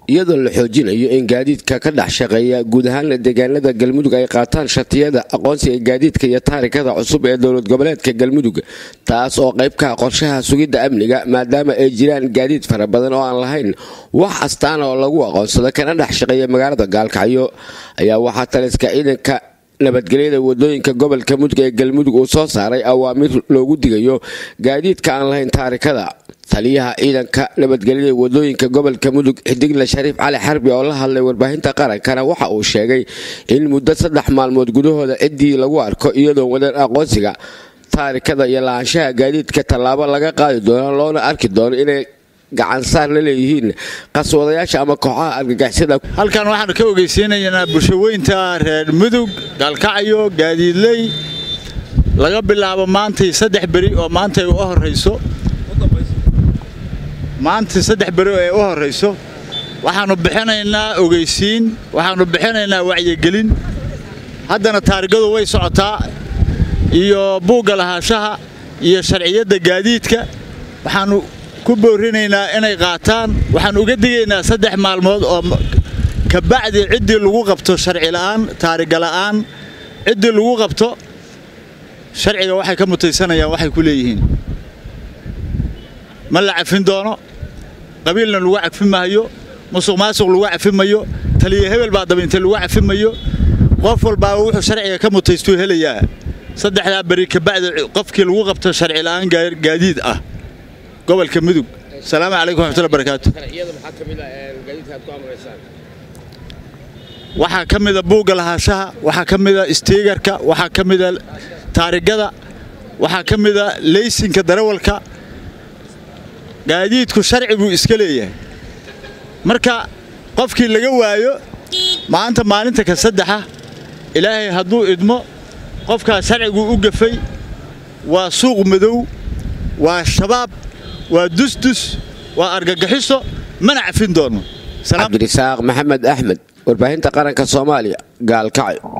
iyadoo la xoojinayo in gaadiidka ka dhex shaqeeya guud ahaan deegaanada galmudug ay qaataan shatiyada aqoonsiga gaadiidka iyo taarikada cusub ee dowlad goboleedka galmudug taas oo qayb ka ah qorshaha sugidda amniga maadaama ay jiraan gaadiid fara badan oo aan lahayn wax astaan oo lagu aqoonsado kana dhex shaqeeya magaalada gaalkacyo ayaa waxaa taliska ciidanka nabadgelyada wadooyinka gobolka mudug ee galmudug uu soo saaray awaamiir loogu digayo gaadiidka aan lahayn taarikada taliyaha ciidanka nabadgelyada wadooyinka gobolka mudug xidigle shariif cali xarbi oo la hadlay warbaahinta qarankana waxa uu sheegay in muddo saddex maalmood gudahooda ciddii lagu arko iyadoo wadan aqoonsiga taarikada iyo lahaanshaha gaadiidka tallaabo laga qaadi doono loona arki doono inay gacansaar la leeyihiin qaswadayaasha ama kooxaha argagixisada halkan waxaanu ka ogeysiinaynaa bulshaweynta reer mudug gaalkacyo gaadiidley laga bilaabo maantay saddex beri oo maantay u horayso maantay saddex beri ee u horayso waxaannu bixinaynaa ogeysiin waxaannu bixinaynaa wacyigelin haddana taarigadu way socotaa iyo buugga lahaanshaha iyo sharciyadda gaadiidka waxaannu ku boorinaynaa inay qaataan waxaan uga digaynaa saddex maalmood oo kabacdi ciddii lagu qabto sharci la'aan taariga la'aan ciddii lagu qabto sharciga waxay ka mutaysanayaan waxay ku leeyihiin ma la cafin doono qabiilna lagu cafi maayo musuq maasuq lagu cafi mayo taliya hebel baa dabaintay lagu cafi mayo qof walbaaba wuxuu sharciga ka mutaystuu helayaa saddexdaa beri kabacdi qofkii lagu qabto sharci la'aan gaadiid ah gobolka mudug asalaamu calaykum waxmatulla barakaatu waxaa ka mida buugga lahaanshaha waxaa ka mida istiigarka waxaa ka mida taarigada waxaa ka mida leysinka darawalka gaadiidku sharci buu iska leeyahay marka qofkii laga waayo maanta maalinta ka saddexa ilaahay hadduu idmo qofkaas sharciguu u gafay waa suuq madow waa shabaab waa dusdus waa argagaxiso mana cafin doono cabdirisaaq maxamed axmed warbaahinta qaranka soomaaliya gaalkacyo